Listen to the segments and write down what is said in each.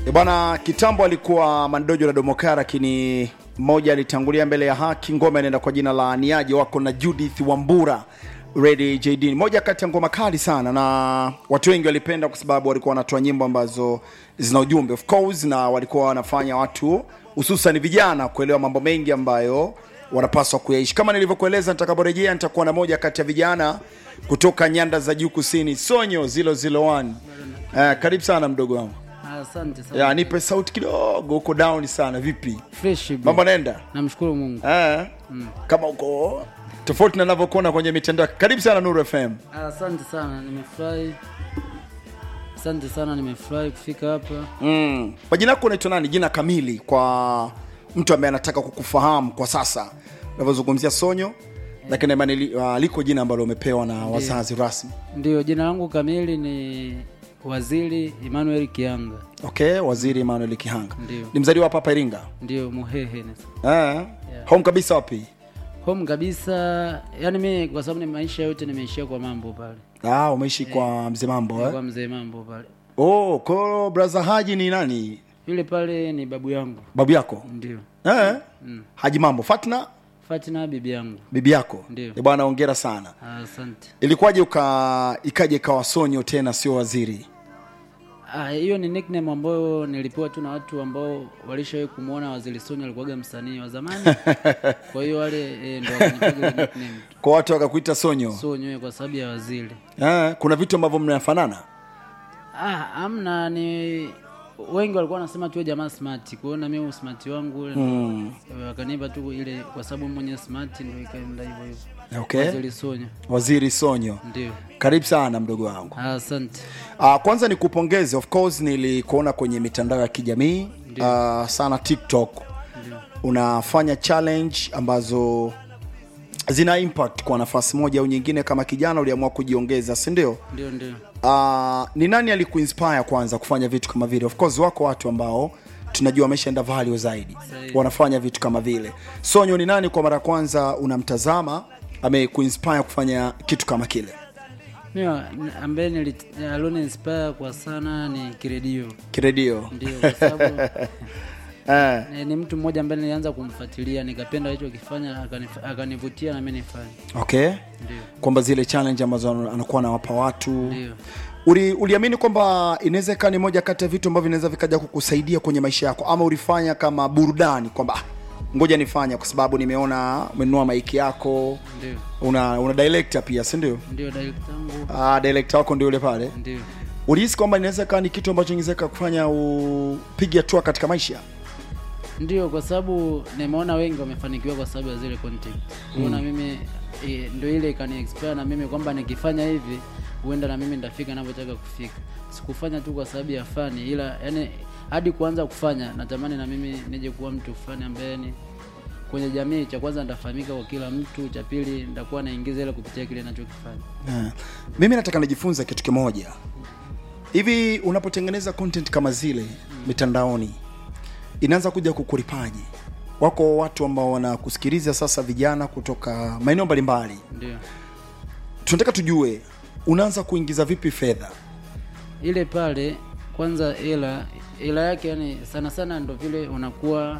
E bwana, kitambo alikuwa Mandojo na Domokara, lakini mmoja alitangulia mbele ya haki. Ngoma inaenda kwa jina la Niaje, wako na Judith Wambura Ready JD, moja kati ya ngoma kali sana, na watu wengi walipenda kwa sababu walikuwa wanatoa nyimbo ambazo zina ujumbe of course, na walikuwa wanafanya watu hususan vijana kuelewa mambo mengi ambayo wanapaswa kuyaishi. Kama nilivyokueleza, nitakaporejea nitakuwa na moja kati ya vijana kutoka nyanda za juu kusini, Sonyo 001. Eh, karibu sana mdogo wangu. Asante sana. Ya, nipe sauti kidogo, uko down sana. Vipi Fresh bro. mambo naenda? Namshukuru Mungu. Eh, kama uko tofauti na ninavyokuona kwenye mitandao. Karibu sana Nuru FM. Asante sana, nimefurahi. Asante sana, nimefurahi kufika hapa. Mm. Kwa jina lako unaitwa nani? Jina kamili kwa mtu ambaye anataka kukufahamu kwa sasa unavyozungumzia Sonyo, lakini imani li- ah, liko jina ambalo umepewa na wazazi rasmi. Ndio, jina langu kamili ni Waziri Emmanuel Kianga. Okay, Waziri Emmanuel Kihanga. Ndio. Ni mzaliwa hapa hapa Iringa. Ndio Muhehe. Eh. Home kabisa wapi? Home kabisa. Yaani mimi kwa sababu ni maisha yote nimeishia kwa mambo pale. Ah, umeishi kwa mzee mambo eh? Kwa mzee mambo pale. Oh, kwa brother Haji ni nani? Yule pale ni babu yangu. Babu yako? Ndio. Eh? Haji mambo. Fatna Fatina bibi yangu. bibi yako? Ndio. Eh, bwana hongera sana. Asante. Ilikuwaje uka ikaje ikawa Sonyo tena sio waziri? Ah, hiyo ni nickname ambayo nilipewa tu na watu ambao walishawahi kumwona Waziri Soni alikuwaga msanii wa zamani. Kwa hiyo wale e, ndo wakanipiga ile nickname tu. Kwa watu wakakuita Sonyo. So nyewe kwa sababu ya waziri. Eh, kuna vitu ambavyo mnafanana. Ah, amna ni wengi walikuwa wanasema tu jamaa smart. Kwa hiyo na mimi smart wangu ule mm. wakanipa tu ile kwa sababu mwenye smart ndio ikaenda hivyo hivyo. Okay. Waziri Sonyo. Waziri Sonyo. Ndio. Karibu sana mdogo wangu. Ah, Asante. Uh, kwanza nikupongeze, of course nilikuona kwenye mitandao ya kijamii uh, sana TikTok. Unafanya challenge ambazo zina impact kwa nafasi moja au nyingine. Kama kijana uliamua kujiongeza, si ndio? Ndio ndio. Uh, ni nani alikuinspire kwanza kufanya vitu kama vile? Of course wako watu ambao tunajua wameshaenda value zaidi Sahihi. wanafanya vitu kama vile. Sonyo ni nani kwa mara ya kwanza unamtazama amekuinspire kufanya kitu kama kile? Mimi ambaye nili aloni inspire kwa sana ni Kiredio. Kiredio. Ndio kwa sababu Eh. Eh, ni mtu mmoja ambaye nilianza kumfuatilia nikapenda alichokifanya akanif- akanivutia na mimi nifanye. Okay. Ndio. Kwamba zile challenge ambazo anakuwa anawapa watu Ndio. Uli, uliamini kwamba inaweza ikawa ni moja kati ya vitu ambavyo vinaweza vikaja kukusaidia kwenye maisha yako, ama ulifanya kama burudani kwamba "Ah, ngoja nifanya kwa sababu nimeona umenunua maiki yako, Ndio. una una director pia, si ndio? Ndio direct yangu. Ah, director wako ndio yule pale. Ndio. Ulihisi kwamba inaweza ikawa ni kitu ambacho ingeweza kufanya upige hatua katika maisha? Ndio kwa sababu nimeona wengi wamefanikiwa kwa sababu ya zile content. Kuona mimi e, ndio ile ikani expire na mimi kwamba nikifanya hivi huenda na mimi nitafika ninavyotaka kufika. Sikufanya tu kwa sababu ya fani ila yani hadi kuanza kufanya natamani na mimi nije kuwa mtu fulani ambaye ni kwenye jamii, cha kwanza nitafahamika kwa kila mtu, cha pili nitakuwa naingiza ile kupitia kile ninachokifanya. Ah. Mimi nataka nijifunze kitu kimoja. Hivi unapotengeneza content kama zile mitandaoni inaanza kuja kukulipaje? Wako watu ambao wanakusikiliza sasa, vijana kutoka maeneo mbalimbali, Ndio. tunataka tujue unaanza kuingiza vipi fedha? ile pale kwanza hela hela yake yani sana sana ndo vile unakuwa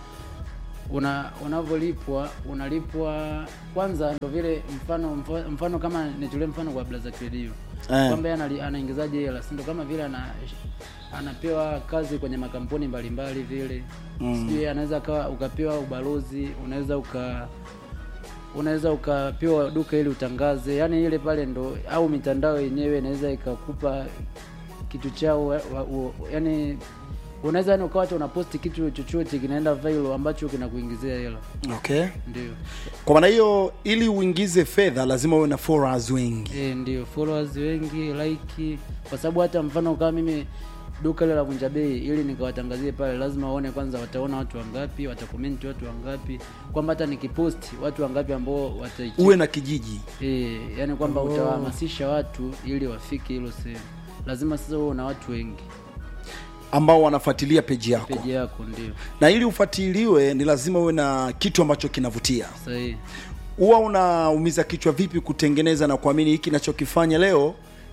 una unavyolipwa unalipwa kwanza ndo vile mfano mfano, mfano kama nitulie mfano kwa Blaza Credio Eh. kwamba yeye anali- anaingizaje hela si ndo kama vile ana anapewa kazi kwenye makampuni mbalimbali vile mm. sijui anaweza akawa ukapewa ubalozi unaweza uka unaweza ukapewa duka ili utangaze yani ile pale ndo au mitandao yenyewe inaweza ikakupa kitu chao wa, wa, wa, yani unaweza yani ukawa hata unaposti kitu chochote kinaenda viral ambacho kinakuingizia hela Okay. ndio Kwa maana hiyo, ili uingize fedha lazima uwe na followers wengi. e, ndio followers wengi like kwa sababu hata mfano kama mimi duka ile la vunja bei ili nikawatangazie pale lazima waone kwanza wataona watu wangapi watakomenti watu wangapi kwamba hata nikiposti watu wangapi ambao wataicheki Uwe na kijiji. E, yani kwamba utawahamasisha watu ili wafike hilo sehemu. Lazima sasa uwe na watu wengi ambao wanafuatilia peji yako, peji yako, ndio na ili ufuatiliwe ni lazima uwe na kitu ambacho kinavutia. sahihi. Huwa unaumiza kichwa vipi kutengeneza na kuamini hiki nachokifanya leo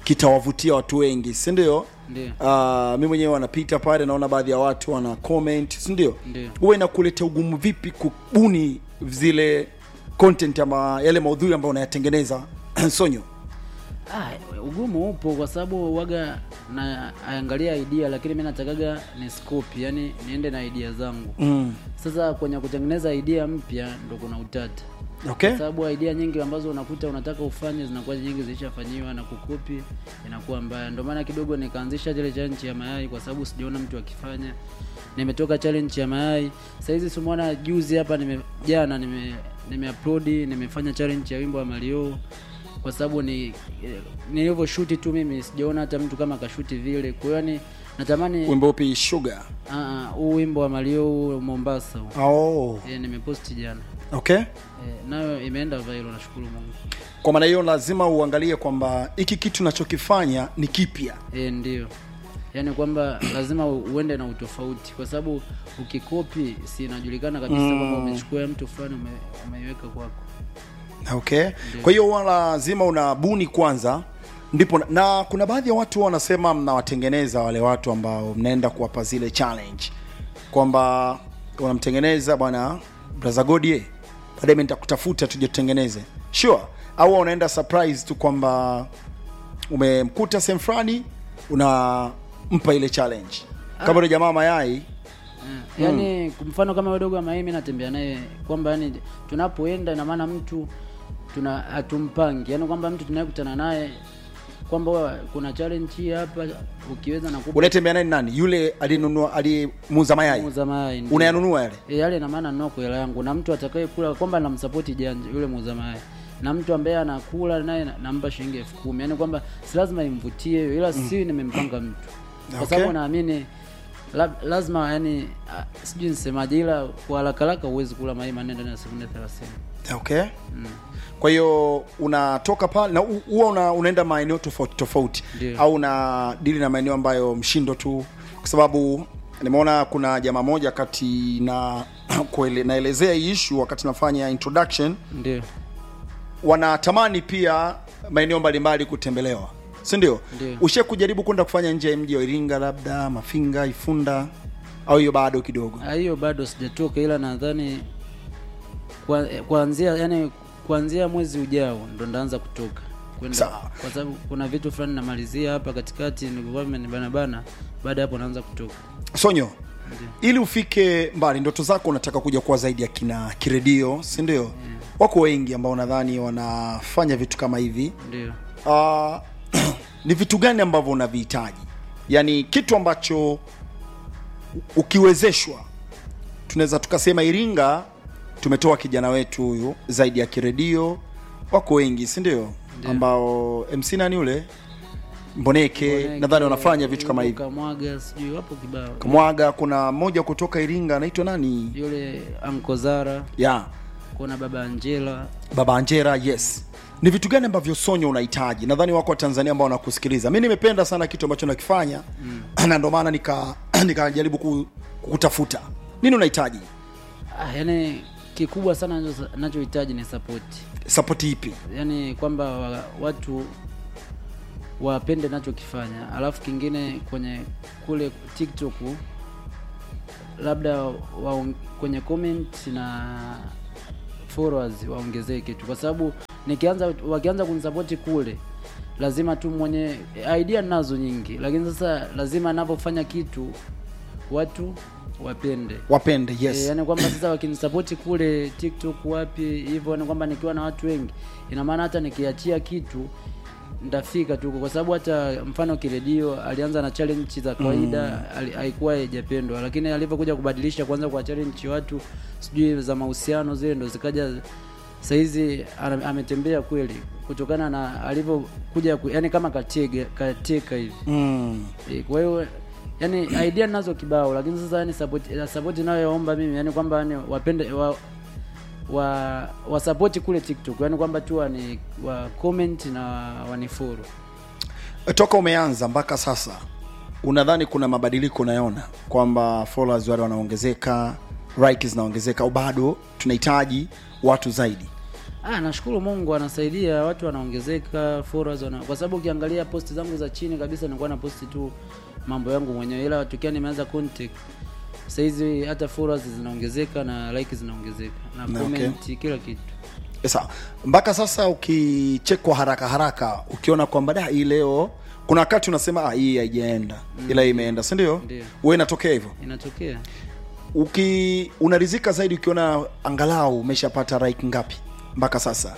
kitawavutia watu wengi si ndio Ndio. uh, mi mwenyewe wanapita pale naona baadhi ya watu wana comment si ndio Ndio. huwa inakuletea ugumu vipi kubuni zile content ama yale maudhui ambayo unayatengeneza sonyo Ah, ugumu upo kwa sababu waga na angalia idea lakini mi natakaga ni scope, yani niende na idea zangu. mm. Sasa kwenye kutengeneza idea mpya ndo kuna utata. okay Kwa sababu idea nyingi ambazo unakuta unataka ufanye zinakuwa nyingi zilishafanyiwa na kukopi inakuwa mbaya. Ndio maana kidogo nikaanzisha ile challenge ya mayai kwa sababu sijaona mtu akifanya. Nimetoka challenge ya mayai. Sasa hizi simuona juzi hapa nime jana nime nimeupload nimefanya challenge ya wimbo wa Mario kwa sababu ni eh, nilivyoshuti tu mimi sijaona hata mtu kama kashuti vile. Kwa hiyo ni natamani wimbo upi sugar ah, ah, huu wimbo wa Mario huu Mombasa huu. oh. Eh, nimeposti jana. okay Eh, nayo imeenda viral nashukuru Mungu. kwa maana hiyo lazima uangalie kwamba hiki kitu nachokifanya ni kipya E, ndio yaani kwamba lazima u- uende na utofauti kwa sababu ukikopi si inajulikana kabisa kwamba umechukua ya mtu fulani ume, umeiweka kwako okay kwa hiyo huwa lazima unabuni kwanza ndipo na, na kuna baadhi ya watu huwa wanasema mnawatengeneza wale watu ambao mnaenda kuwapa zile challenge kwamba unamtengeneza bwana brother godie baadaye mimi nitakutafuta tuje tutengeneze sure au unaenda surprise tu kwamba umemkuta sehemu fulani unampa ile challenge kama yule jamaa mayai Eh, yaani kwa mfano kama wadogo wa maimi natembea naye kwamba yani tunapoenda ina maana mtu tuna hatumpangi yaani kwamba mtu tunayekutana naye kwamba wewe, kuna challenge hii hapa ukiweza na kupa unatembea naye ni nani yule aliyenunua aliyemuuza mayai muuza mayai ndio. unayanunua yale E, yale ina maana nunua kwa hela yangu na mtu atakaye kula kwamba namsapoti janja yule muuza mayai na mtu ambaye anakula naye na- nampa shilingi elfu kumi yaani kwamba si lazima imvutie hiyo ila si nimempanga mtu kwa Okay. sababu naamini la, lazima yani ah, sijui nisemaje ila kwa haraka haraka huwezi kula mayai manne ndani ya sekunde 30 okay kwa hiyo unatoka pale na hu- huwa una, unaenda maeneo tofauti tofauti Ndio. au una dili na maeneo ambayo mshindo tu kwa sababu nimeona kuna jamaa moja kati na kuele, naelezea hii issue wakati nafanya introduction ndio wanatamani pia maeneo mbalimbali kutembelewa si ndio Ndio. ushe kujaribu kwenda kufanya nje ya mji wa iringa labda mafinga ifunda au hiyo bado kidogo Ah, hiyo bado sijatoka ila nadhani kwa- eh, kuanzia yani kuanzia mwezi ujao ndo ndaanza kutoka kwenda Sawa. kwa sababu kuna vitu fulani namalizia hapa katikati nilikuwa bana bana baada ya hapo naanza kutoka sonyo ili ufike mbali ndoto zako unataka kuja kuwa zaidi ya kina kiredio si ndio wako wengi ambao nadhani wanafanya vitu kama hivi ndio uh, ni vitu gani ambavyo unavihitaji yaani kitu ambacho u- ukiwezeshwa tunaweza tukasema iringa tumetoa kijana wetu huyu zaidi ya kiredio wako wengi si ndio Ndio. ambao mc nani ule mboneke, Mboneke, nadhani wanafanya vitu kama hivi Kamwaga sijui wapo kibao kamwaga kuna mmoja kutoka iringa anaitwa nani yule Ankozara ya kuna baba Angela baba anjera yes ni vitu gani ambavyo sonyo unahitaji nadhani wako watanzania ambao wanakusikiliza mi nimependa sana kitu ambacho nakifanya mm. na ndo maana nika nikajaribu ku, kukutafuta nini unahitaji ah, yani kikubwa sana nacho- nachohitaji ni support sapoti ipi yani kwamba wa, watu wapende nachokifanya alafu kingine kwenye kule tiktok labda wa, kwenye comment na followers waongezee kitu kwa sababu nikianza wakianza kunisapoti kule lazima tu mwenye idea nazo nyingi lakini sasa lazima anapofanya kitu watu wapende wapende yes. yes E, yani kwamba sasa wakinisapoti kule tiktok wapi hivyo yani kwamba nikiwa na watu wengi ina maana hata nikiachia kitu ndafika tu kwa sababu hata mfano kiredio alianza na challenge za kawaida mm. haikuwa haijapendwa lakini alivyokuja kubadilisha kwanza kwa challenge watu sijui za mahusiano zile ndo zikaja sahizi ana- ametembea kweli kutokana na alivyokuja ku- yani kama katega kateka hivi mm. Eh, kwa hiyo yani idea nazo kibao lakini sasa yani support eh, support inayoomba mimi yani kwamba yani wapende wa wa wasapoti kule tiktok yani kwamba tu wani wa comment na wanifuru toka umeanza mpaka sasa unadhani kuna mabadiliko unayoona kwamba followers wale wanaongezeka likes zinaongezeka au bado tunahitaji watu zaidi Ah, nashukuru Mungu anasaidia, watu wanaongezeka, followers wana, kwa sababu ukiangalia posti zangu za chini kabisa nilikuwa na posti tu mambo yangu mwenyewe, ila tukia nimeanza content sasa hizi hata followers zinaongezeka na like zinaongezeka na Na, comment kila kitu. Sawa, mpaka sasa ukichekwa haraka haraka, ukiona kwamba da hii leo, kuna wakati unasema ah, hii haijaenda ila imeenda, si ndio? Ndio. Wewe inatokea hivyo, Inatokea uki unarizika zaidi ukiona angalau umeshapata like ngapi mpaka sasa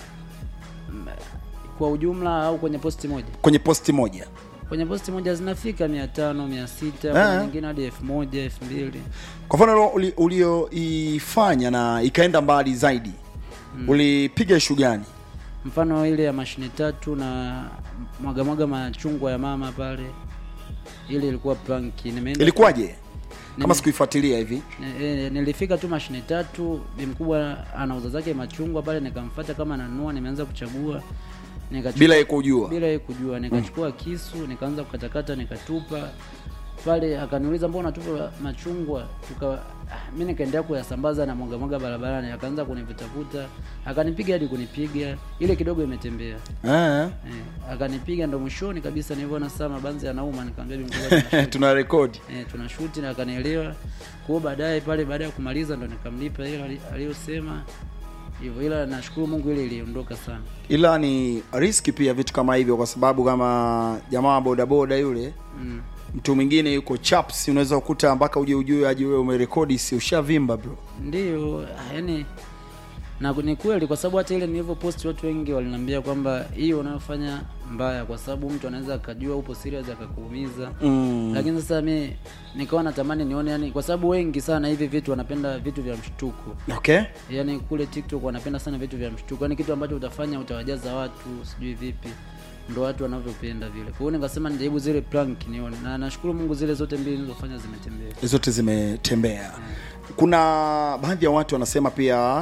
kwa ujumla au kwenye posti moja? kwenye posti moja? Kwenye posti moja zinafika mia tano mia sita Ah. kuna nyingine hadi elfu moja elfu mbili Kwa mfano uli- ulioifanya na ikaenda mbali zaidi, ulipiga ishu gani? mfano ile ya mashine tatu na mwaga mwaga machungwa ya mama pale, ile ilikuwa prank. Nimeenda Ilikuwaje kama Nime- sikuifuatilia hivi? Ni- eh, nilifika tu mashine tatu, bi mkubwa anauza zake machungwa pale, nikamfuata kama nanunua, nimeanza kuchagua nikachukua bila yeye kujua? bila yeye kujua, nikachukua kisu nikaanza kukatakata, nikatupa pale. Akaniuliza mbona unatupa machungwa? Tuka mi nikaendelea kuyasambaza na mwaga mwaga barabarani, akaanza kunivutavuta, akanipiga hadi kunipiga, ile kidogo imetembea Ah, eh, akanipiga, ndo mwishoni kabisa nilivyoona sasa mabanzi yanauma, nikamwambia bi mkubwa tunashuti. tuna rekodi eh, tunashuti na akanielewa. Kwa hiyo baadaye pale, baada ya kumaliza ndo nikamlipa ile ali- aliyosema hivyo, ila nashukuru Mungu ile iliondoka sana. ila ni riski pia vitu kama hivyo, kwa sababu kama jamaa wa bodaboda yule mm. mtu mwingine yuko chaps, unaweza kukuta mpaka uje ujue aje wewe umerekodi, si ushavimba bro. Ndiyo, yani na ni kweli, kwa sababu hata ile nilivyo post watu wengi waliniambia kwamba hii unayofanya mbaya, kwa sababu mtu anaweza akajua upo serious akakuumiza. Mm. Lakini sasa mi nikawa natamani nione, yani kwa sababu wengi sana hivi vitu wanapenda vitu vya mshtuko, Okay. yani kule TikTok wanapenda sana vitu vya mshtuko, yani kitu ambacho utafanya utawajaza watu sijui vipi, ndo watu wanavyopenda vile. Kwa hiyo nikasema nijaribu zile prank nione, na nashukuru Mungu zile zote mbili nilizofanya zimetembea. zote zimetembea. Kuna baadhi ya watu wanasema pia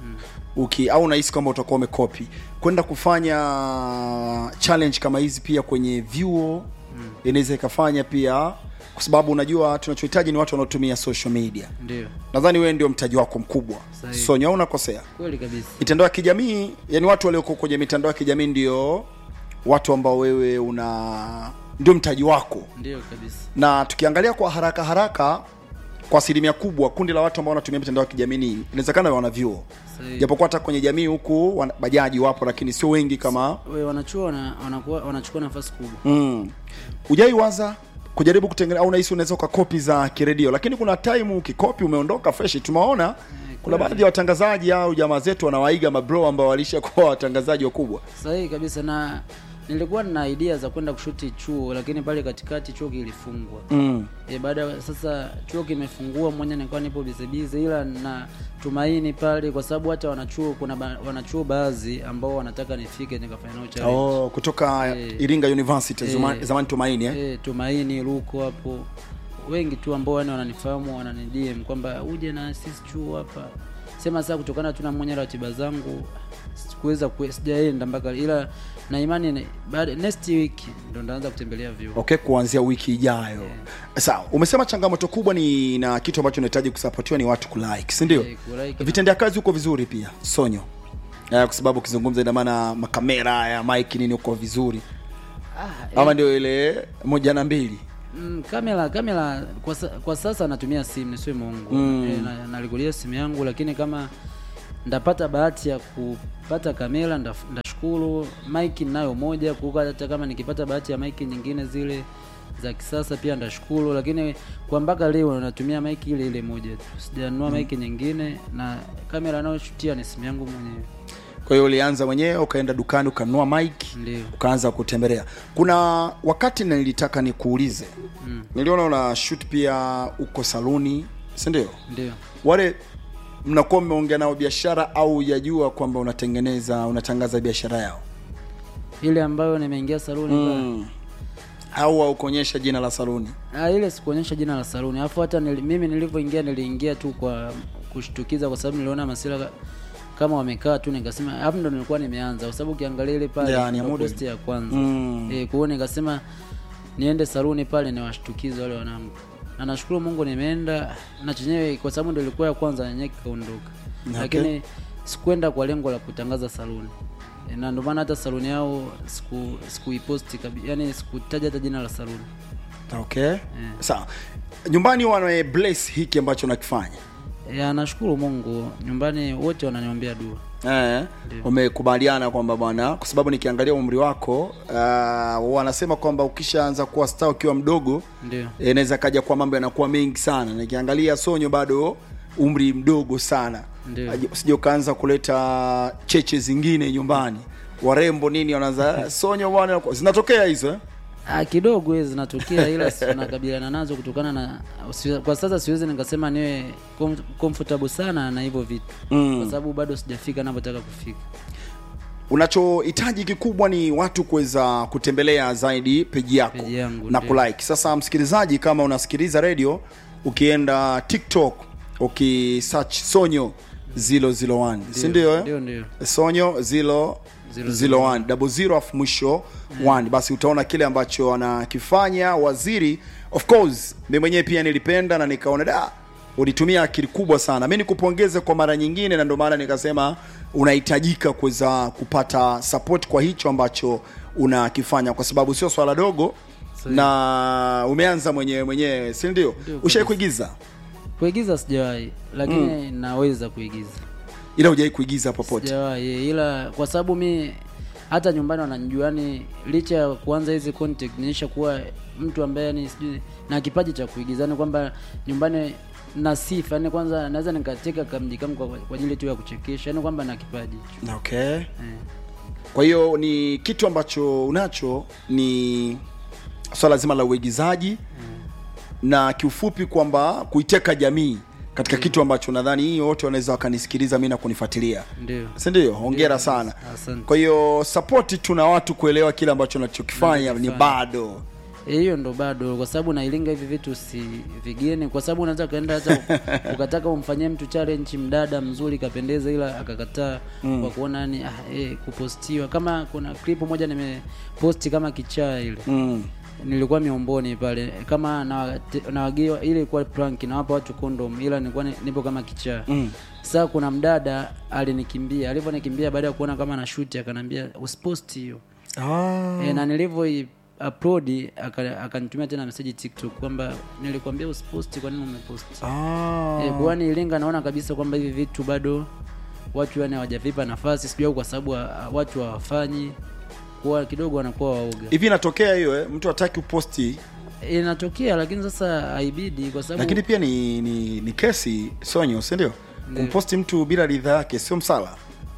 uki au unahisi kwamba utakuwa umekopi kwenda kufanya challenge kama hizi pia kwenye vyuo inaweza ikafanya pia, kwa sababu unajua tunachohitaji ni watu wanaotumia social media. Ndio, Nadhani wewe ndio mtaji wako mkubwa, Sahihi. Sonya, au unakosea? kweli kabisa. mitandao ya kijamii yani watu walioko kwenye mitandao ya kijamii ndio watu ambao wewe una ndio mtaji wako Ndio kabisa. na tukiangalia kwa haraka haraka kwa asilimia kubwa kundi la watu ambao wanatumia mitandao ya kijamii ni inawezekana wana vyuo Sahihi. japokuwa hata kwenye jamii huku wana- bajaji wapo lakini sio wengi kama we wanachuo wana, wanakuwa wanachukua nafasi kubwa mm. ujai waza kujaribu kutengeneza au unahisi unaweza ukakopi za kiredio lakini kuna time ukikopi umeondoka fresh tumeona kuna baadhi ya watangazaji au jamaa zetu wanawaiga mabro ambao walishakuwa watangazaji wakubwa sahihi kabisa na nilikuwa na idea za kwenda kushuti chuo lakini pale katikati chuo kilifungwa mm. e, baada ya- sasa chuo kimefungua mmoja nilikuwa nipo bizebize ila na tumaini pale kwa sababu hata wanachuo kuna ba, wanachuo baadhi ambao wanataka nifike nikafanya nao challenge Oh, kutoka Eh. Iringa University Eh. zuma, zamani Tumaini eh? e, tumaini ruko hapo wengi tu ambao yani wananifahamu wananidm kwamba uje na sisi chuo hapa sema sasa kutokana tu na mwenye ratiba zangu sikuweza kue- sijaenda mpaka ila na imani ni- baada next week ndo ndaanza kutembelea vyuo Okay, kuanzia wiki ijayo. Sawa, umesema changamoto kubwa ni na kitu ambacho unahitaji kusapotiwa ni watu kulike, si ndio? Eh, kulike na- Vitendea kazi huko vizuri pia, Sonyo. Eh, kwa sababu ukizungumza ina maana makamera ya mic nini uko vizuri. ah, Ama ndio ile moja na mbili. Mm, kamera kamera kwa, sa, kwa sasa natumia simu nisiwe Mungu Mm. e, na, nalikulia simu yangu lakini kama ndapata bahati ya kupata kamera ndaf- ndashukuru mic ninayo moja kuka hata kama nikipata bahati ya mic nyingine zile za kisasa pia ndashukuru lakini kwa mpaka leo natumia mic ile ile moja tu sijanunua mic nyingine na kamera nayoshutia ni simu yangu mwenyewe Kwa hiyo ulianza mwenyewe ukaenda dukani ukanunua mic ndio ukaanza kutembelea. Kuna wakati nilitaka nikuulize. mm. Niliona una shoot pia uko saluni, si ndio? ndio wale mnakuwa mmeongea nao biashara au yajua kwamba unatengeneza unatangaza biashara yao ile ambayo nimeingia saluni pale. mm. au haukuonyesha jina la saluni Ah, ile sikuonyesha jina la saluni alafu hata nili, mimi nilivyoingia niliingia tu kwa kushtukiza kwa sababu niliona masira ka- kama wamekaa tu nikasema alafu ndo nilikuwa nimeanza kwa sababu ukiangalia ile pale Ya, ni ya ndo muda. post ya kwanza Mm. eh, kwa hiyo nikasema niende saluni pale niwashtukize wale wanangu na nashukuru Mungu nimeenda na chenyewe kwa sababu ndo ilikuwa ya kwanza yenyewe kikaondoka Okay. lakini sikwenda kwa lengo la kutangaza saluni E, na ndio maana hata saluni yao siku sikuiposti kabi yani sikutaja hata jina la saluni okay sawa nyumbani wana bless hiki ambacho nakifanya ya nashukuru mungu nyumbani wote wananiombea dua Eh, umekubaliana kwamba bwana kwa sababu nikiangalia umri wako uh, wanasema kwamba ukishaanza kuwa star ukiwa mdogo ndio eh, inaweza kaja kwa mambo yanakuwa mengi sana nikiangalia sonyo bado umri mdogo sana Ndio. Aje- usije ukaanza kuleta cheche zingine nyumbani warembo nini wanaanza sonyo bwana zinatokea hizo eh? Ah, kidogo hizi zinatokea ila si- tunakabiliana nazo kutokana na si- kwa sasa siwezi nikasema niwe com- comfortable sana na hivyo vitu Mm. kwa sababu bado sijafika napotaka kufika unachohitaji kikubwa ni watu kuweza kutembelea zaidi peji yako Peji yangu, na ndio. kulike sasa msikilizaji kama unasikiliza radio ukienda tiktok ukisearch sonyo 001 si ndio eh? ndio ndio sonyo zilo Zero, zero one double zero afu mwisho one basi utaona kile ambacho anakifanya waziri of course mi mwenyewe pia nilipenda na nikaona da ulitumia akili kubwa sana mi nikupongeze kwa mara nyingine na ndio maana nikasema unahitajika kuweza kupata support kwa hicho ambacho unakifanya kwa sababu sio swala dogo Sahi. na umeanza mwenyewe mwenyewe si ndio Ndio, ushai kabisa. kuigiza kuigiza sijawahi lakini naweza kuigiza ila hujai kuigiza popote sijawahi ila kwa sababu mi hata nyumbani wananijua yani licha ya kuanza hizi contact niisha kuwa mtu ambaye yani sijui na kipaji cha kuigiza yani kwamba nyumbani na sifa yani kwanza naweza nikateka kamji kangu kwa, kwa ajili tu ya kuchekesha yani kwamba na kipaji hicho okay eh. kwa hiyo ni kitu ambacho unacho ni swala zima la uigizaji na kiufupi kwamba kuiteka jamii katika kitu ambacho nadhani hii wote wanaweza wakanisikiliza mi na kunifuatilia ndio si ndio hongera sana asante kwa hiyo sapoti tuna watu kuelewa kile ambacho nachokifanya ni Nachokifanya. bado Eh, hiyo ndo bado kwa sababu nailinga hivi vitu si vigeni kwa sababu unaweza kaenda hata ukataka umfanyie mtu challenge mdada mzuri kapendeza ila akakataa mm. kwa kuona yani ah, eh, kupostiwa kama kuna clip moja nimeposti kama kichaa ile mm. nilikuwa miomboni pale kama nawate- nawagiwa ile ilikuwa prank nawapa watu condom ila nilikuwa ni- nipo kama kichaa Mm. sasa kuna mdada alinikimbia alivyonikimbia baada ya kuona kama na shoot akanambia usiposti hiyo ah. e, na nilivyo upload aka- akanitumia tena message tiktok kwamba nilikwambia usiposti kwa nini umeposti Ah. e, kwani ilinga naona kabisa kwamba hivi vitu bado watu yani hawajavipa nafasi sijui au kwa sababu ha- watu hawafanyi kuwa kidogo wanakuwa waoga hivi inatokea hiyo eh? mtu hataki uposti inatokea lakini sasa haibidi kwa sababu lakini pia ni, ni, ni kesi sonyo si ndio kumposti mtu bila ridhaa yake sio msala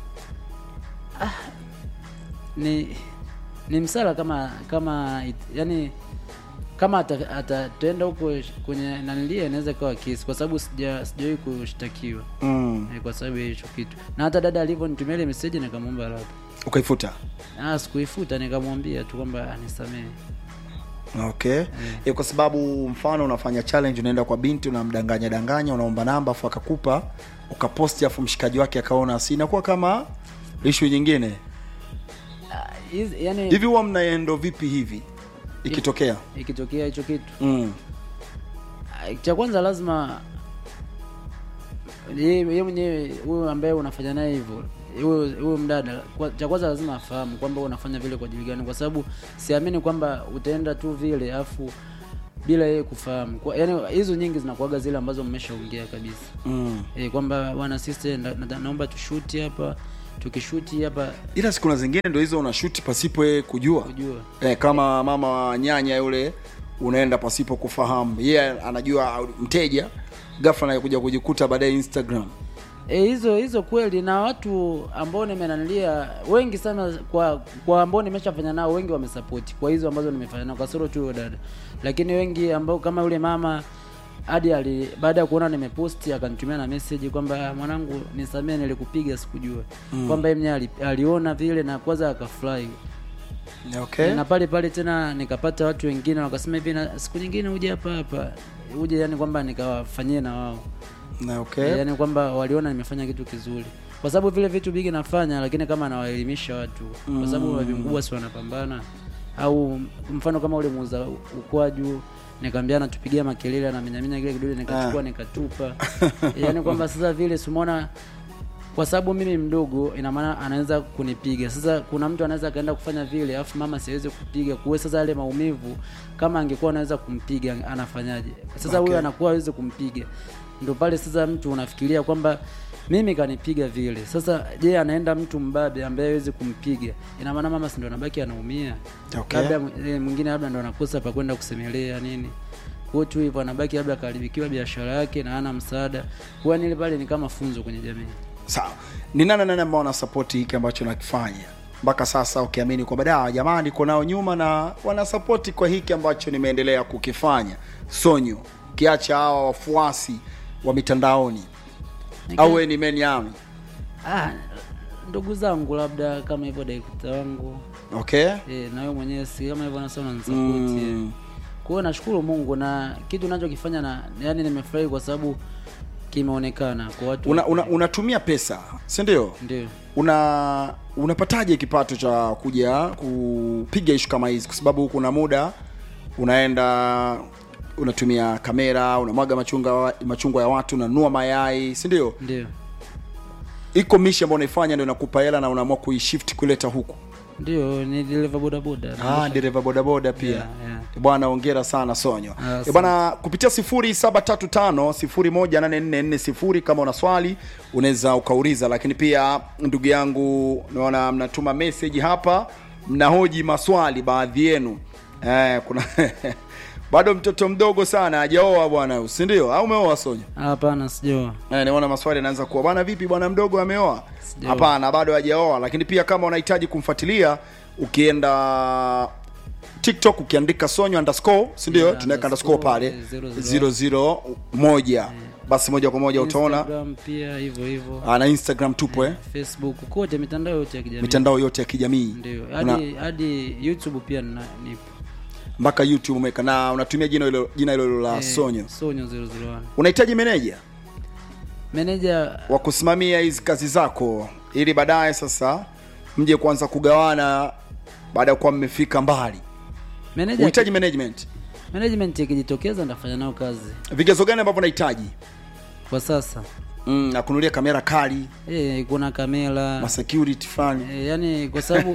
ni ni msala kama kama it, yani kama ata- atataenda huko kwenye nanilia inaweza ikawa kesi kwa sababu sija sijawahi kushtakiwa mm. eh, kwa sababu ya hicho kitu na hata dada alivyonitumia ile message nikamwomba radhi ukaifuta ah sikuifuta nikamwambia tu kwamba anisamehe okay mm. kwa sababu mfano unafanya challenge unaenda kwa binti unamdanganya danganya unaomba namba afu akakupa ukaposti afu mshikaji wake akaona si inakuwa kama ishu nyingine Ah, hizi- yani hivi huwa mnaendo vipi hivi ikitokea ikitokea hicho kitu mm. Ah, cha kwanza lazima yeye yeye mwenyewe huyo ambaye unafanya naye hivyo huyo huyo mdada kwa- cha kwanza lazima afahamu kwamba unafanya vile kwa ajili gani kwa sababu siamini kwamba utaenda tu vile afu bila yeye kufahamu kwa, yani hizo nyingi zinakuaga zile ambazo mmeshaongea kabisa Mm. e, kwamba bwana sister na, na, naomba tushuti hapa tukishuti hapa ila siku na zingine ndo hizo unashuti pasipo yeye kujua kujua eh, kama mama wa nyanya yule unaenda pasipo kufahamu yeye yeah, anajua mteja ghafla anakuja kujikuta baadaye instagram E, hizo hizo kweli na watu ambao nimenanilia wengi sana kwa kwa ambao nimeshafanya nao wengi wamesapoti kwa hizo ambazo nimefanya nao kasoro tu huyo dada lakini wengi ambao kama yule mama hadi ali baada ya kuona nimeposti akanitumia na message kwamba mwanangu nisamee nilikupiga sikujua mm. kwamba yeye mwenyewe ali, aliona vile na kwanza akafurahi okay. na pale pale tena nikapata watu wengine wakasema hivi na siku nyingine uje hapa hapa uje yani kwamba nikawafanyie na wao Na okay. yaani kwamba waliona nimefanya kitu kizuri kwa sababu vile vitu bigi nafanya lakini kama nawaelimisha watu kwa sababu mm. mkubwa si wanapambana au mfano kama ule muuza ukwaju nikamwambia natupigia makelele anaminyaminya kile kidole nikachukua nikatupa yaani kwamba sasa vile simona kwa sababu mimi mdogo ina maana anaweza kunipiga sasa kuna mtu anaweza akaenda kufanya vile alafu mama siwezi kupiga kuwe sasa yale maumivu kama angekuwa anaweza kumpiga anafanyaje sasa huyo Okay. anakuwa hawezi kumpiga ndio pale sasa mtu unafikiria kwamba mimi kanipiga vile sasa je anaenda mtu mbabe ambaye hawezi kumpiga ina maana mama si ndo anabaki anaumia Okay. labda eh, mwingine labda ndo anakosa pa kwenda kusemelea nini kwa tu hivyo anabaki labda akaharibikiwa biashara yake na hana msaada kwa nile pale ni kama funzo kwenye jamii sawa ni nani nani ambao wanasapoti hiki ambacho nakifanya mpaka sasa ukiamini kwamba da jamaa niko nao nyuma na wanasapoti kwa hiki ambacho nimeendelea kukifanya sonyo ukiacha hawa wafuasi wa mitandaoni au wewe ni men yami ah, ndugu zangu labda kama hivyo direkta wangu okay e, na wewe mwenyewe si kama hivyo nasema unanisapoti Mm. mm. kwa hiyo nashukuru mungu na kitu nachokifanya na yani nimefurahi kwa sababu kimeonekana kwa watu una, una, unatumia pesa si ndio ndio una unapataje kipato cha kuja kupiga ishu kama hizi kwa sababu kuna muda unaenda unatumia kamera unamwaga machunga machungwa ya watu unanunua mayai si ndio ndio iko mishi ambayo unaifanya ndio inakupa hela na unaamua kuishift kuleta huku ndio ni dereva bodaboda ah, dereva bodaboda pia Yeah, yeah. bwana ongera sana sonyo Ah, Eh, asante. bwana kupitia 0735 kama una swali unaweza ukauliza lakini pia ndugu yangu naona mnatuma message hapa mnahoji maswali baadhi yenu eh, kuna bado mtoto mdogo sana hajaoa bwana si ndio au umeoa sonyo hapana sijoa Eh, naona maswali yanaanza kuwa bwana vipi bwana mdogo ameoa Sijaoa. hapana bado hajaoa lakini pia kama unahitaji kumfuatilia ukienda tiktok ukiandika sonyo underscore si ndio Yeah, tunaweka underscore underscore, pale eh, zero, zero. 001 basi moja kwa moja utaona Instagram pia hivyo hivyo Ah, na instagram tupo eh facebook kote mitandao yote ya kijamii mitandao yote ya kijamii ndio Una- hadi hadi youtube pia nina- nipo mpaka youtube umeweka na unatumia jina hilo jina hilo hilo la Eh, sonyo sonyo 001 unahitaji meneja meneja wa kusimamia hizi kazi zako ili baadaye sasa mje kuanza kugawana baada ya kuwa mmefika mbali meneja unahitaji management management ikijitokeza ndafanya nao kazi vigezo gani ambavyo unahitaji kwa sasa mm, na kunulia kamera kali e, kuna kamera ma security fulani e, yani kwa sababu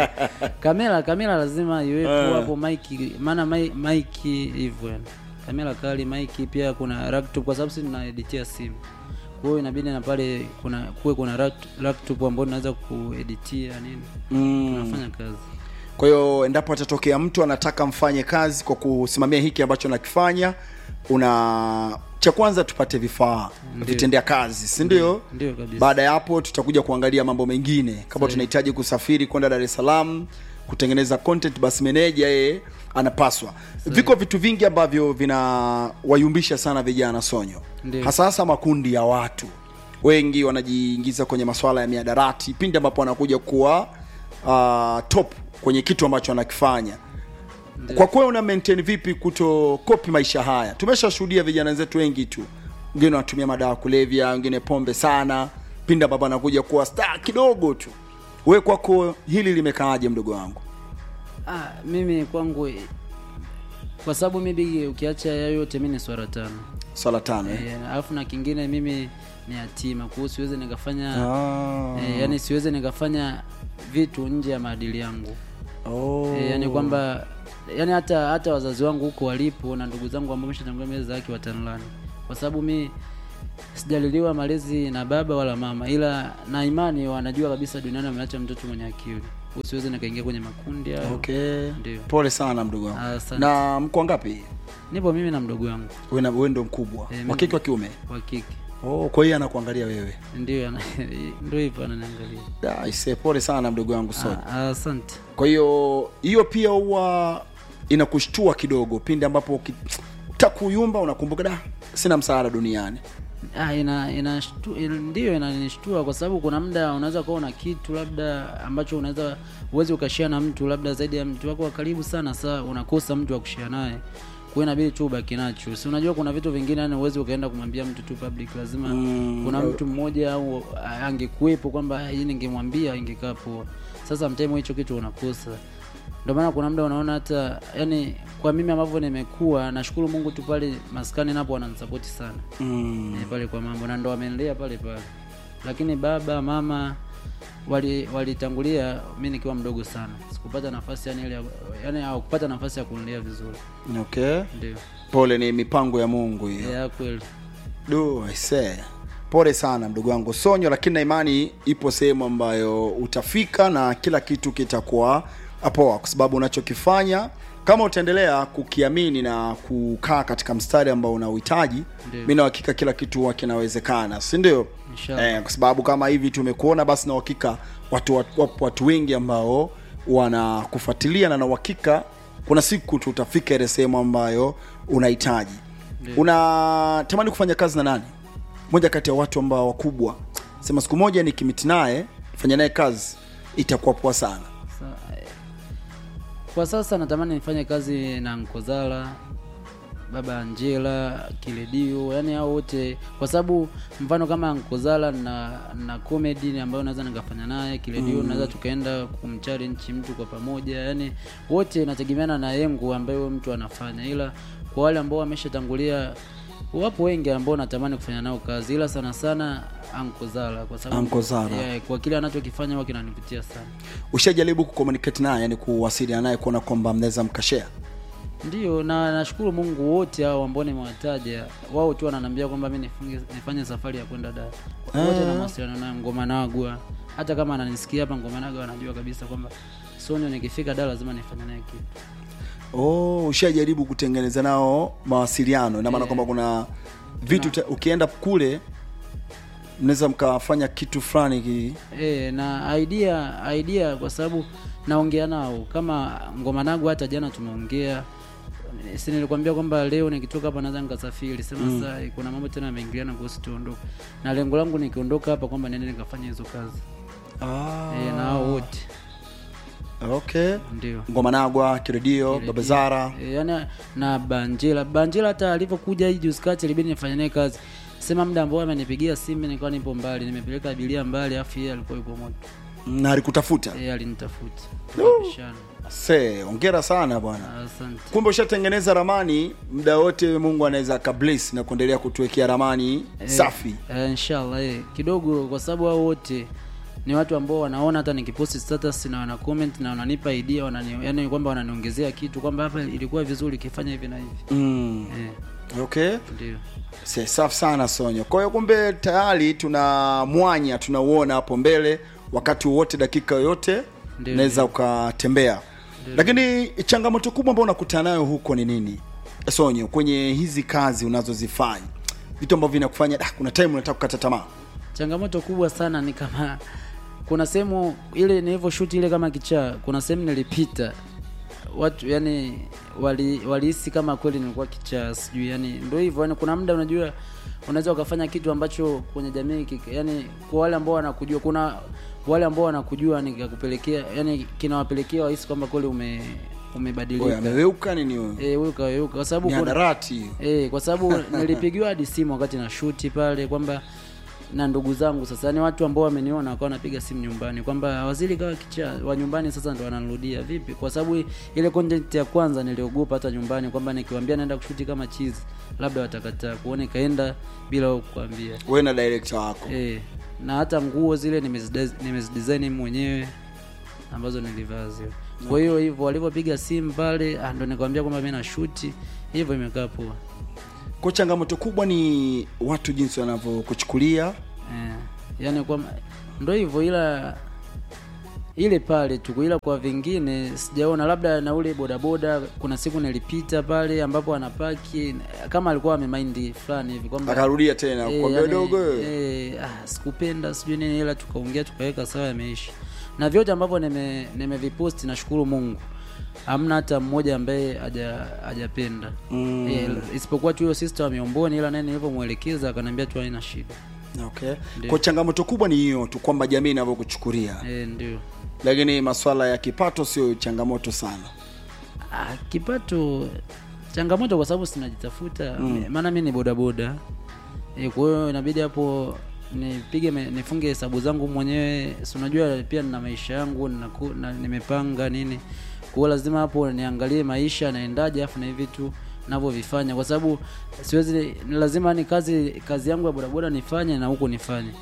kamera kamera lazima iwepo Eh. hapo maiki maana mai- maiki hivyo yani kamera kali maiki pia kuna laptop kwa sababu sisi tunaeditia simu kwa hiyo inabidi na pale kuna kuwe kuna lapt- laptop ambayo tunaweza kueditia nini mm. tunafanya kazi kwa hiyo endapo atatokea mtu anataka mfanye kazi kwa kusimamia hiki ambacho nakifanya una cha kwanza tupate vifaa Ndio. vitendea kazi si ndio ndio kabisa baada ya hapo tutakuja kuangalia mambo mengine kama Sawa. tunahitaji kusafiri kwenda dar es salaam kutengeneza content basi meneja yeye anapaswa viko vitu vingi ambavyo vinawayumbisha sana vijana sonyo Ndio. hasa hasa makundi ya watu wengi wanajiingiza kwenye maswala ya miadarati pindi ambapo wanakuja kuwa uh, top kwenye kitu ambacho anakifanya Ndio. kwa kuwa una maintain vipi kutokopi maisha haya tumeshashuhudia vijana wenzetu wengi tu wengine wanatumia madawa ya kulevya wengine pombe sana pindi ambapo anakuja kuwa star kidogo tu we kwako hili limekaaje mdogo wangu ah, mimi kwangu kwa sababu mi bigi ukiacha hayo yote mi ni swara tano swala tano eh? Eh, alafu na kingine mimi ni yatima kwa hiyo siwezi nikafanya Ah. eh, yani siwezi nikafanya vitu nje ya maadili yangu Oh. eh, yani kwamba yani hata hata wazazi wangu huko walipo na ndugu zangu ambao meshatangulia mbele za haki watanlani kwa sababu mi sijaliliwa malezi na baba wala mama ila na imani wanajua kabisa duniani wameacha mtoto mwenye akili Kwa hiyo siwezi nikaingia kwenye makundi hayo okay Ndio. pole sana mdogo wangu Asante. na mko ngapi nipo mimi na mdogo wangu we na- we ndo mkubwa Eh, mimi- wa kike wa kiume wa kike oh, kwa hiyo anakuangalia wewe ndio ana- ndio hivyo ananiangalia Da, aisee, pole sana mdogo wangu so Ah, asante kwa hiyo hiyo pia huwa inakushtua kidogo pindi ambapo uki- utakuyumba unakumbuka da sina msaada duniani ah, ina, ina shtu, ina, ndio inanishtua kwa sababu kuna muda unaweza kuwa una kitu labda ambacho unaweza uwezi ukashia na mtu labda zaidi ya mtu wako wa karibu sana saa unakosa mtu wa kushia naye kwa hiyo inabidi tu ubaki nacho si unajua kuna vitu vingine yani uwezi ukaenda kumwambia mtu tu public lazima Mm, kuna eh. mtu mmoja au ah, angekuwepo kwamba "Ah, hii ningemwambia ingekaa poa sasa mtemo hicho kitu unakosa ndio maana kuna muda unaona hata yani kwa mimi ambavyo nimekuwa nashukuru mungu tu pale maskani napo wananisapoti sana mm. eh, pale kwa mambo na ndo wamenilea pale pale lakini baba mama wali walitangulia mi nikiwa mdogo sana sikupata nafasi yani ile ya- yani hawakupata nafasi ya kunilea vizuri okay ndio pole ni mipango ya mungu hiyo ya kweli du aisee pole sana mdogo wangu sonyo lakini na imani ipo sehemu ambayo utafika na kila kitu kitakuwa poa kwa sababu unachokifanya kama utaendelea kukiamini na kukaa katika mstari ambao unauhitaji Ndio. mi na uhakika kila kitu huwa kinawezekana si ndio Inshallah. eh, kwa sababu kama hivi tumekuona basi na uhakika watu, watu, wapo watu wengi ambao wanakufuatilia na na uhakika kuna siku tutafika ile sehemu ambayo unahitaji Ndio. unatamani kufanya kazi na nani moja kati ya watu ambao wakubwa sema siku moja nikimiti naye fanya naye kazi itakuwa poa sana Sa- eh, kwa sasa natamani nifanye kazi na Nkozala, baba Angela, Kiledio, yani hao wote, kwa sababu mfano kama Nkozala na na comedy ambayo naweza nikafanya naye Kiledio, naweza tukaenda kumchallenge mtu kwa pamoja, yani wote inategemeana na yengo ambayo mtu anafanya, ila kwa wale ambao wameshatangulia wapo wengi ambao natamani kufanya nao kazi, ila sana sana Ankozala kwa sababu Ankozala. yeah, kwa kile anachokifanya huwa kinanivutia sana. ushajaribu kucommunicate naye yani kuwasiliana naye kuona kwamba mnaweza mkashare Ndio, na nashukuru Mungu wote hao ambao nimewataja, wao tu wananiambia kwamba mimi nifunge nifanye safari ya kwenda Dar. Wote na mawasiliano nayo Ngoma Nagwa. Hata kama ananisikia hapa Ngoma Nagwa anajua kabisa kwamba Sonyo nikifika Dar lazima nifanye naye kitu. oh, ushajaribu kutengeneza nao mawasiliano ina maana kwamba kuna vitu te, ukienda kule mnaweza mkafanya kitu fulani ki... E, na idea idea kwa sababu naongea nao kama Ngoma Nagwa, hata jana tumeongea si nilikwambia kwamba leo nikitoka hapa naweza nikasafiri sema mm. Sasa kuna mambo tena yameingiliana kuhusu tuondoke, na lengo langu nikiondoka hapa kwamba niende nikafanya hizo kazi ah, e, na hao wote okay ndio ngoma nagwa kiredio baba zara e, yani na Banjela Banjela hata alivyokuja hii juzi kati ilibidi nifanye naye kazi sema muda ambao amenipigia simu nilikuwa nipo mbali nimepeleka abiria mbali afu yeye alikuwa yupo moto na alikutafuta yeye alinitafuta tukapishana se ongera sana bwana asante kumbe ushatengeneza ramani muda wote mungu anaweza akabless na kuendelea kutuwekea ramani safi Eh, inshallah eh, kidogo kwa sababu hao wote ni watu ambao wanaona hata nikiposti status na wana comment na wananipa idea wanani, yani kwamba wananiongezea kitu kwamba hapa ilikuwa vizuri ikifanya hivi na hivi mm. eh, okay ndio Se, safi sana sonyo kwa hiyo kumbe tayari tuna mwanya tunauona hapo mbele wakati wowote dakika yoyote Ndio, unaweza ukatembea lakini changamoto kubwa ambayo unakutana nayo huko ni nini sonyo kwenye hizi kazi unazozifanya vitu ambavyo vinakufanya "Ah, kuna time unataka kukata tamaa changamoto kubwa sana ni kama kuna sehemu ile nilivyoshuti ile kama kichaa kuna sehemu nilipita watu yani wali walihisi kama kweli nilikuwa kichaa sijui yani ndio hivyo yani kuna muda unajua unaweza ukafanya kitu ambacho kwenye jamii kik- yani kwa wale ambao wanakujua kuna wale ambao wanakujua nikakupelekea yani kinawapelekea wahisi kwamba kweli ume Oya, umebadilika ameweuka nini huyo eh wewe kaweuka kwa sababu ni kuna- hadarati hiyo Eh, kwa sababu nilipigiwa hadi simu wakati na shuti pale kwamba na ndugu zangu sasa ni watu ambao wameniona wakawa wanapiga simu nyumbani kwamba waziri kawa kicha wa nyumbani sasa ndo wananirudia vipi kwa sababu ile content ya kwanza niliogopa hata nyumbani kwamba nikiwaambia naenda kushuti kama chizi labda watakataa kuona ikaenda bila wao kukwambia wewe na director wako eh, na hata nguo zile nimezide- nimezidesign mimi mwenyewe ambazo nilivaa zile kwa hiyo hivyo walivyopiga simu pale ah, ndo nikwambia kwamba mimi na shuti hivyo imekaa poa kwa changamoto kubwa ni watu jinsi wanavyokuchukulia Eh, yani kwa ndo hivyo ila ile pale tu ila kwa vingine sijaona labda na ule bodaboda kuna siku nilipita pale ambapo anapaki kama alikuwa amemind fulani hivi kwamba akarudia tena eh, kwambia yani, dogo wewe. eh, ah, sikupenda sijui nini ila tukaongea tukaweka sawa yameisha na vyote ambavyo nime nimeviposti nashukuru Mungu hamna hata mmoja ambaye haja hajapenda Mm. eh, isipokuwa tu hiyo sister wa miomboni ila naye nilivyomwelekeza akaniambia tu haina shida okay Ndio. kwa changamoto kubwa ni hiyo tu kwamba jamii inavyokuchukulia eh, ndio lakini masuala ya kipato sio changamoto sana Ah, kipato changamoto kwa sababu sinajitafuta mm. maana mi ni bodaboda e, kwa hiyo inabidi hapo nipige me- nifunge hesabu zangu mwenyewe si unajua pia nina maisha yangu ninaku- na, nimepanga nini kwa hiyo lazima hapo niangalie maisha naendaje afu na hivi vitu navyovifanya kwa sababu siwezi ni lazima ni kazi kazi yangu ya bodaboda nifanye na huku nifanye kwa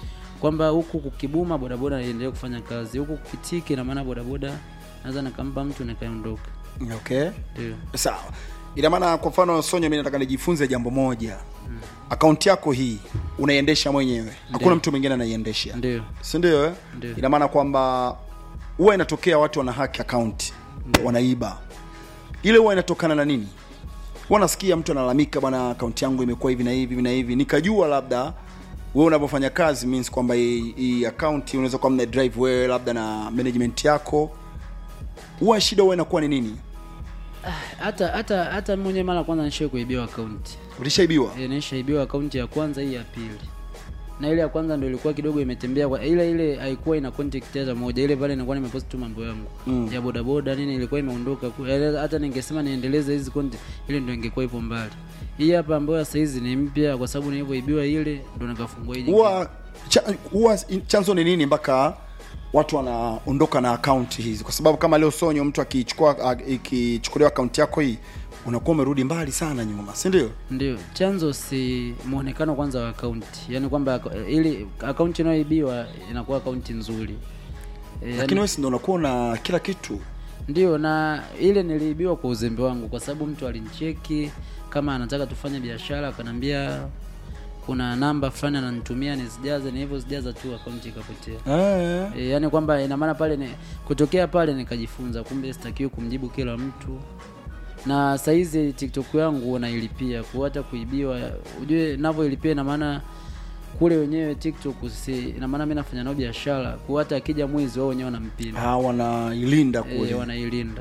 kwamba huku kukibuma bodaboda iendelee kufanya kazi huku kukitiki ina maana bodaboda naweza nikampa mtu nikaondoka okay ndio sawa ina maana kwa mfano sonyo mi nataka nijifunze jambo moja mm. akaunti yako hii unaiendesha mwenyewe hakuna mtu mwingine anaiendesha ndio si ndio eh? Ndio. ina maana kwamba huwa inatokea watu wana haki akaunti wanaiba ile huwa inatokana na nini huwa nasikia mtu analalamika bwana akaunti yangu imekuwa hivi na hivi hivi na hivi nikajua labda wewe unavyofanya kazi means kwamba hii hii akaunti unaweza kuwa mna drive wewe labda na management yako huwa shida huwa inakuwa ni nini hata hata hata mwenye mara kwanza nishai kuibiwa akaunti ulishaibiwa e, nishaibiwa akaunti ya kwanza hii ya pili na ile ya kwanza ndio ilikuwa kidogo imetembea kwa ile ile haikuwa ina contact hata moja ile pale inakuwa nimepost tu mambo yangu Mm. ya bodaboda nini ilikuwa imeondoka ku- yaani hata ningesema niendeleze hizi content ile ndio ingekuwa ipo mbali hii hapa ambayo sasa hizi ni mpya kwa sababu nilivyoibiwa ile ndo nikafungua hii nyingine. huwa cha, huwa chanzo ni nini mpaka watu wanaondoka na akaunti hizi kwa sababu kama leo sonyo mtu akichukua a- ikichukuliwa akaunti yako hii unakuwa umerudi mbali sana nyuma si ndio ndio chanzo si muonekano kwanza wa akaunti yaani kwamba aka- ili akaunti inayoibiwa inakuwa akaunti nzuri e, lakini wewe si ndio unakuwa na kila kitu ndio na ile niliibiwa kwa uzembe wangu kwa sababu mtu alinicheki kama anataka tufanye biashara akanambia kuna namba fulani ananitumia nisijaze ni hivyo sijaza tu akaunti ikapotea eh. e, yani kwamba ina maana pale ni, kutokea pale nikajifunza kumbe sitakiwi kumjibu kila mtu na saizi tiktok yangu nailipia kwa hata kuibiwa ujue navyoilipia ina maana kule wenyewe tiktok si ina maana mi nafanya nao biashara kwa hata akija mwizi wao wenyewe wanampinda Ah, wanailinda kule e, wanailinda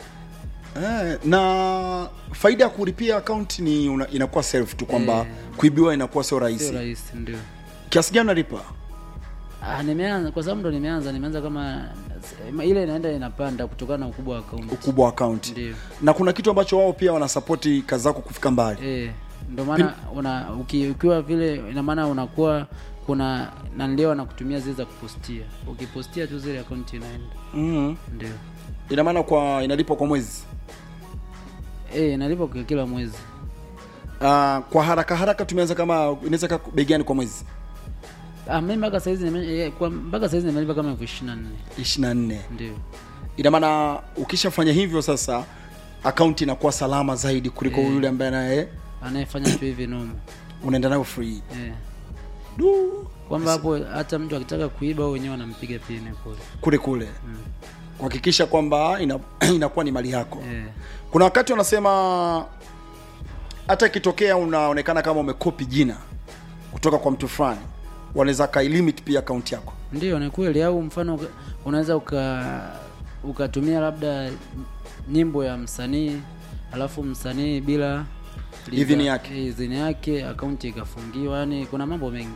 eh, na faida ya kulipia akaunti ni una, inakuwa self tu kwamba Eh. kuibiwa inakuwa sio sio rahisi rahisi ndio kiasi gani unalipa ah, nimeanza kwa sababu ndo nimeanza nimeanza kama ile inaenda inapanda kutokana na ukubwa wa akaunti ukubwa wa akaunti ndio na kuna kitu ambacho wao pia wanasapoti kazi zako kufika mbali Eh, ndo maana una uki, ukiwa vile ina maana unakuwa kuna nanlio wanakutumia zile za kupostia ukipostia tu zile akaunti inaenda mm. ndio ina maana kwa inalipwa kwa mwezi eh inalipa kwa kila mwezi uh, kwa haraka haraka tumeanza kama inaweza kaa bei gani kwa mwezi ah mimi mpaka saizi nime, eh, kwa mpaka saizi nimelipa kama elfu ishirini na nne ishirini na nne ndio ina maana ukishafanya hivyo sasa akaunti inakuwa salama zaidi kuliko Eh. yule ambaye naye anayefanya tu hivi noma unaenda nayo free eh du kwamba hapo hata mtu akitaka kuiba wao wenyewe wanampiga pini kule kule kule mm. kuhakikisha kwamba ina, inakuwa ni mali yako eh kuna wakati wanasema hata ikitokea unaonekana kama umekopi jina kutoka kwa mtu fulani wanaweza kailimit pia akaunti yako ndio ni kweli au mfano uka- unaweza uka ukatumia labda nyimbo ya msanii alafu msanii bila Idhini yake. eh, idhini yake akaunti ikafungiwa yani kuna mambo mengi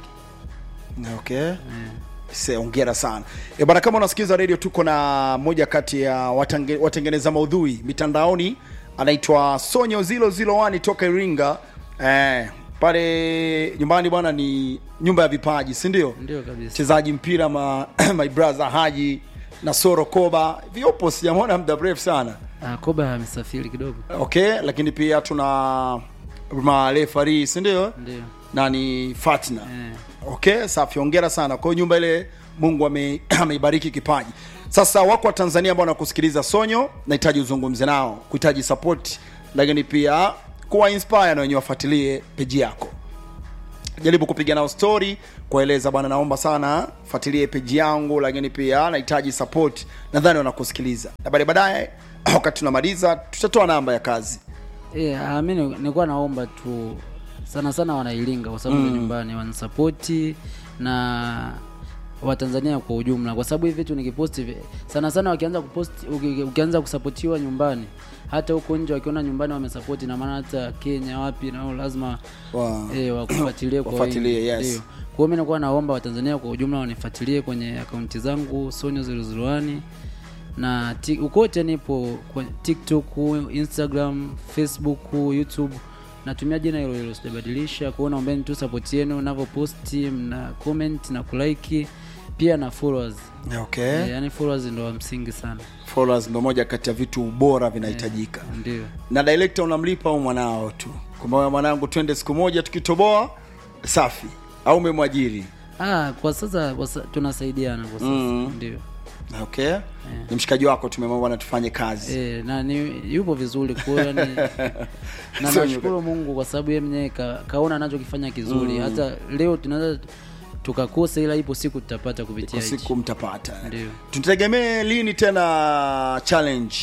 okay eh. Se, ongera sana e bana kama unasikiliza radio tuko na moja kati ya watange, watengeneza maudhui mitandaoni anaitwa sonyo 001 toka iringa eh, pale nyumbani bwana ni nyumba ya vipaji si ndio ndio kabisa mchezaji mpira ma, my brother haji na soro koba vyopo sijamwona muda mrefu sana ah, koba amesafiri kidogo okay lakini pia tuna marefari si ndio ndio na ni fatna eh. okay safi ongera sana kwa hiyo nyumba ile mungu ame- ameibariki kipaji sasa wako wa tanzania ambao wanakusikiliza sonyo nahitaji uzungumze nao kuhitaji support lakini pia kuwa inspire na wenyewe wafuatilie peji yako jaribu kupiga nao story kueleza bwana naomba sana fuatilie peji yangu lakini pia nahitaji support nadhani wanakusikiliza na baadaye baadaye wakati tunamaliza tutatoa namba ya kazi Eh, ah, mi ni- nilikuwa naomba tu sana sana wanailinga kwa sababu mm. nyumbani wanisapoti na watanzania kwa ujumla kwa sababu hivi vitu nikiposti vi- sana sana wakianza kuposti uki- ukianza kusapotiwa nyumbani hata huko nje wakiona nyumbani wamesapoti na maana hata kenya wapi nao lazima Wa- eh, wakufuatilie kwa Wafuatilie, wingi. yes. Ndio. kwa hiyo mi nakuwa naomba watanzania kwa ujumla wanifuatilie kwenye akaunti zangu sonyo zilizuluani na ti- ukote nipo kwa tiktok instagram facebook youtube natumia jina hilo hilo sijabadilisha kwao naombeni tu support yenu navyoposti mna comment na kulike pia na followers okay Eh, yaani followers ndo wa msingi sana followers ndo moja kati ya vitu bora vinahitajika ndio na director unamlipa au mwanao tu kwamba mwanangu twende siku moja tukitoboa safi au umemwajiri ah, kwa sasa kwa sa, tunasaidiana kwa sasa Mm. ndio okay ni mshikaji wako tumemwona bwana tufanye kazi e, na ni yupo vizuri kwa hiyo yani na Sio nashukuru Mungu kwa sababu yeye mwenyewe ka, kaona anachokifanya kizuri hata leo tunaweza tukakosa ila ipo siku tutapata kwa kupitia hichi siku mtapata Ndio. tutegemee lini tena challenge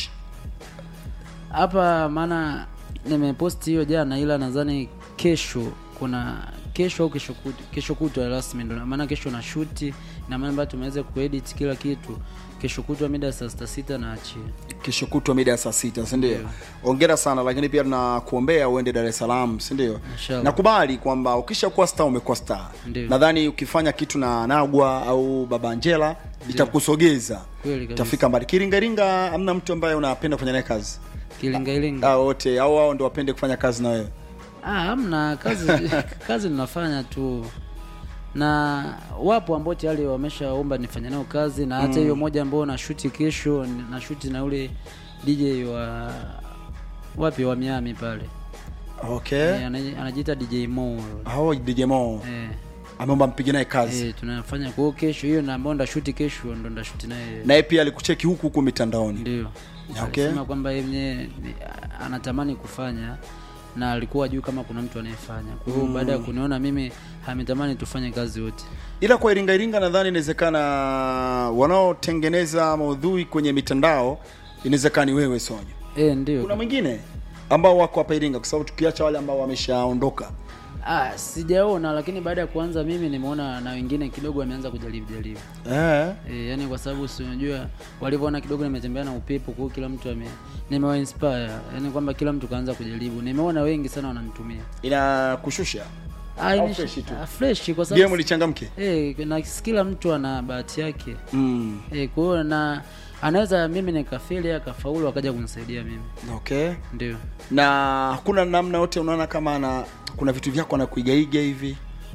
hapa maana nimeposti hiyo jana ila nadhani kesho kuna kesho au kesho kutwa kesho kutwa rasmi ndo maana kesho na shuti na maana bado tumeweza kuedit kila kitu kesho kutwa mida ya saa sita sita na achia kesho kutwa mida ya saa sita sindio ongera sana lakini pia tunakuombea uende dar es salaam sindio Inshallah. nakubali kwamba ukishakuwa star umekuwa star Ndio. nadhani ukifanya kitu na nagwa au baba angela itakusogeza Kweli kabisa. utafika mbali kiringaringa amna mtu ambaye unapenda kufanya naye kazi kilingalinga Ah, wote au wao ndo wapende kufanya kazi na wewe ah, hamna kazi kazi ninafanya tu na wapo ambao tayari wameshaomba nifanye nao kazi na hata hiyo moja ambao na shuti kesho na shuti na ule DJ wa wapi wa Miami pale okay Eh, ana- anajiita DJ Mo hao DJ Mo eh, ameomba mpige naye kazi eh, tunafanya kwa hiyo kesho hiyo na ambao ndashuti kesho ndo ndashuti naye naye pia alikucheki huku huku mitandaoni ndio Okay. alisema kwamba yeye mwenyewe ni- anatamani kufanya na alikuwa juu kama kuna mtu anayefanya kwa hiyo baada ya kuniona mimi ametamani tufanye kazi wote ila kwa iringa iringa nadhani inawezekana wanaotengeneza maudhui kwenye mitandao inawezekana ni wewe sonyo eh ndio kuna mwingine ambao wako hapa iringa kwa sababu tukiacha wale ambao wameshaondoka ah sijaona lakini baada ya kuanza mimi nimeona na wengine kidogo wameanza kujaribu jaribu eh. E, yani kwa sababu si unajua walivyoona kidogo nimetembea na upepo, kwa hiyo kila mtu ame nimewa inspire, yani kwamba kila mtu kaanza kujaribu. Nimeona wengi sana wananitumia inakushusha ah, Au ini- fresh tu? ah, fresh kwa game sababu lichangamke eh, na kila mtu ana bahati yake mm. eh, kwa hiyo na anaweza mimi nikafeli akafaulu akaja kunisaidia mimi, okay ndio na hakuna namna yote unaona kama ana kuna vitu vyako anakuigaiga hivi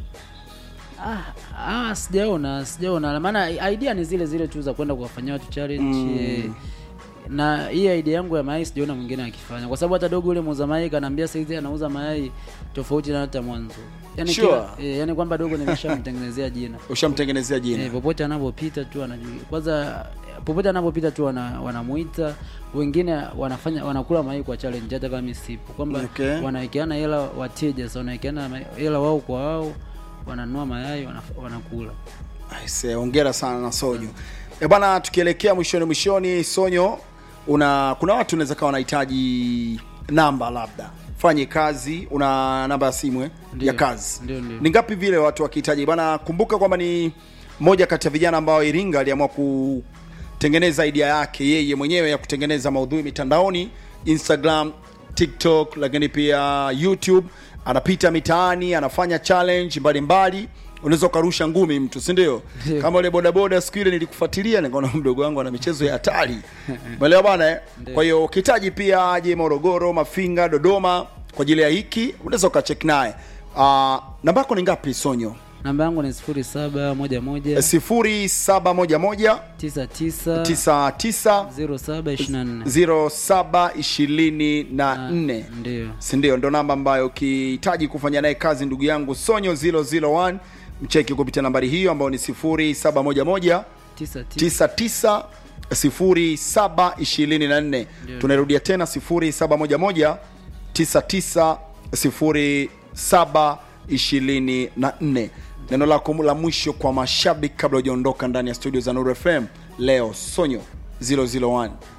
Ah, ah, sijaona sijaona, maana idea ni zile zile tu za kwenda kuwafanyia watu challenge eh, na hii idea yangu ya mayai sijaona mwingine akifanya, kwa sababu hata dogo yule muuza mayai kanaambia saizi anauza mayai tofauti na hata mwanzo, yani Sure. kila, eh, yani kwamba dogo nimeshamtengenezea jina ushamtengenezea jina eh, popote anapopita tu anajua kwanza popote anapopita tu wana, wanamuita wengine wanafanya wanakula mayai kwa challenge hata kama mimi sipo kwamba Okay. wanawekeana hela wateja sasa wanawekeana ma- hela wao kwa wao wananunua mayai wanaf- wanakula Aise, hongera sana na Sonyo. E bana, tukielekea mwishoni mwishoni, Sonyo, una kuna watu unaweza kawa wanahitaji namba, labda fanye kazi, una namba ya simu eh, Ndio. ya kazi Ndio, ndio. ni ngapi vile watu wakihitaji bana? Kumbuka kwamba ni moja kati ya vijana ambao Iringa aliamua kutengeneza idea yake yeye mwenyewe ya kutengeneza maudhui mitandaoni, Instagram, TikTok, lakini pia YouTube. Anapita mitaani, anafanya challenge mbalimbali unaweza ukarusha ngumi mtu si ndio Ndio. kama ule bodaboda siku ile nilikufuatilia nikaona mdogo wangu ana michezo ya hatari umeelewa bana eh? kwa hiyo ukihitaji pia aje morogoro mafinga dodoma kwa ajili ya hiki unaweza ukachek naye uh, namba yako ni ngapi sonyo namba yangu ni sifuri saba moja moja sifuri saba moja moja tisa tisa tisa tisa zero saba ishirini na nne ziro saba ishirini na nne ndio sindio ndo namba ambayo ukihitaji kufanya naye kazi ndugu yangu sonyo 001 mcheki kupitia nambari hiyo ambayo ni 0711 tisa tisa 99 0724 Ndio. tunairudia tena 0711 99 0724 neno lako la mwisho kwa mashabiki kabla hujaondoka ndani ya studio za Nuru FM leo sonyo 001